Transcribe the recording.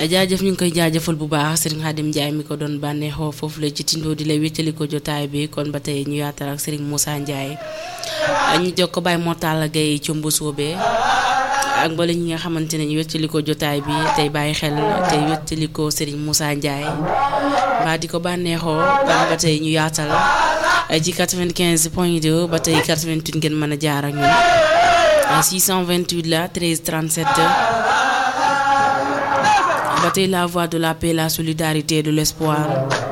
jaajëf ñu ngi koy jaajëfal bu baax Serigne Khadim Ndiaye mi ko doon bànneexoo foofu la ci tindoo di lay wéttali ko jotaay bi kon ba tey ñu yaatal ak Serigne Moussa Ndiaye ñu jokk ko Baye Mortala Gaye ci Mbusoobe ak mbooleem ñi nga xamante ne ñu wéttali ko jotaay bi tey bàyyi xel tey wéttali ko Serigne Moussa Ndiaye mbaa di ko bànneexoo kon ba tey ñu yaatal ci 95 point 2 ba tey 88 ngeen mën a jaar ak ñun 628 la 13 37. ba tey la voix de la paix la solidarité de l'espoir